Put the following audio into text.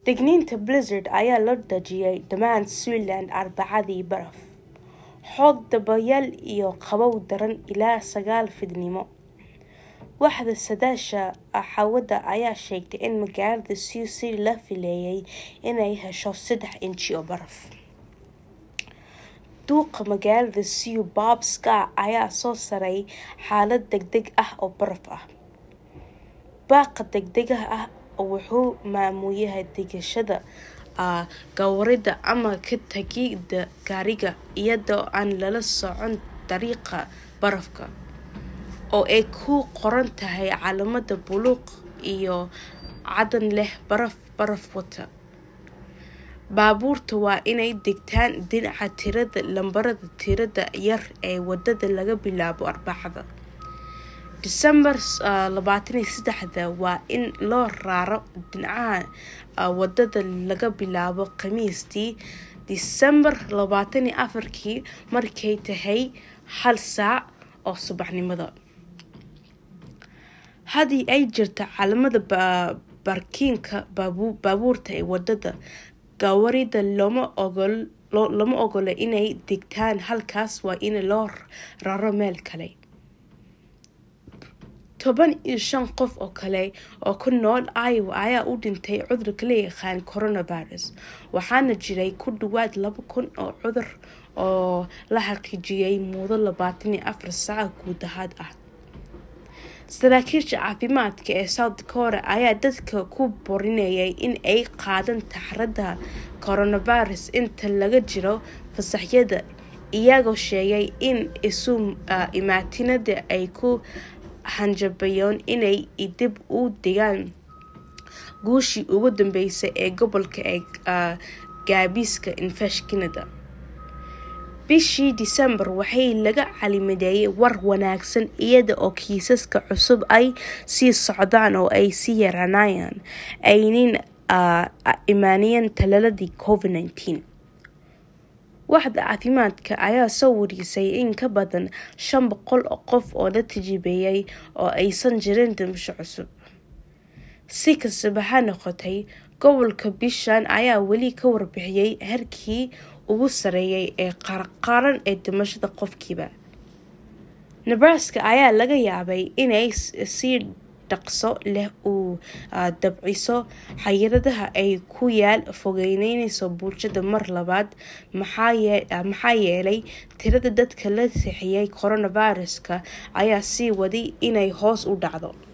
digniinta blizzard ayaa loo dejiyay dhammaan Switzerland Arbacadii baraf, xoog dabayaal iyo qabow daran ilaa sagaal fiidnimo. Waaxda saadaasha hawada ayaa sheegtay in magaalada Sioux City la filayay inay hesho saddex inji oo baraf. Duqa magaalada Sioux Bob Scott ayaa soo saaray xaalad degdeg ah oo baraf ah. Baaqa degdega ah wuxuu maamulayay degashada gawaarida ama ka tagida gaariga iyadoo aan lala socon dariiqa barafka, oo ay ku qoran tahay calaamad buluug iyo caddaan leh baraf baraf wata. Baabuurta waa inay dhigtaan dhinaca tirada lambarada tirada yar ee wadada laga bilaabo Arbacada, Diseembar labatan iyo sedexda waa in loo raro dhinaca wadada laga bilaabo Khamiistii, Diseembar labatan iyo afarki markay tahay hal saac oo subaxnimo. Haddii ay jirto calaamada baarkinka baabuurta ee wadada, gawaarida looma ogola inay dhigtaan halkaas waa in loo raro meel kale. Toban iyo shan qof oo kale oo ku nool Iowa ayaa u dhintay cudurka la yaqaan coronavirus, waxaana jiray ku dhawaad laba kun oo cudur oo la xaqiijiyay muddo labatan iyo afar saac gudahood ah. Saraakiisha caafimaadka ee South Dakota ayaa dadka ku boorinayay in ay qaadaan taxaddarka coronavirus inta lagu jiro fasaxyada, iyagoo sheegay in isu imaatinada ay ku hanjabayaan inay dib u dhigaan guushii ugu dambeysay ee gobolka ee gaabiska infekshanka. Bishii Diseembar waxaa laga calaamadeeyay war wanaagsan iyada oo kiisaska cusub ay sii socdaan oo ay sii yaraanayaan, aanay imanaynin tallaaladii Covid-19. Waaxda caafimaadka ayaa soo warisay in ka badan shan boqol oo qof oo la tijaabiyay oo aysan jirin dhimasho cusub. Si kastaba ha noqotee, gobolka bishan ayaa weli ka warbixiyay heerkii ugu sarreeyay ee qaran ee dhimashada qofkiiba. Nebraska ayaa laga yaabaa inay si dhaqso leh u dabciso xayiraadaha ay ku yaal fogeynayso bulshada mar labaad maxaa yeelay tirada dadka la sixiyay coronavirus-ka ayaa sii waday inay hoos u dhacdo.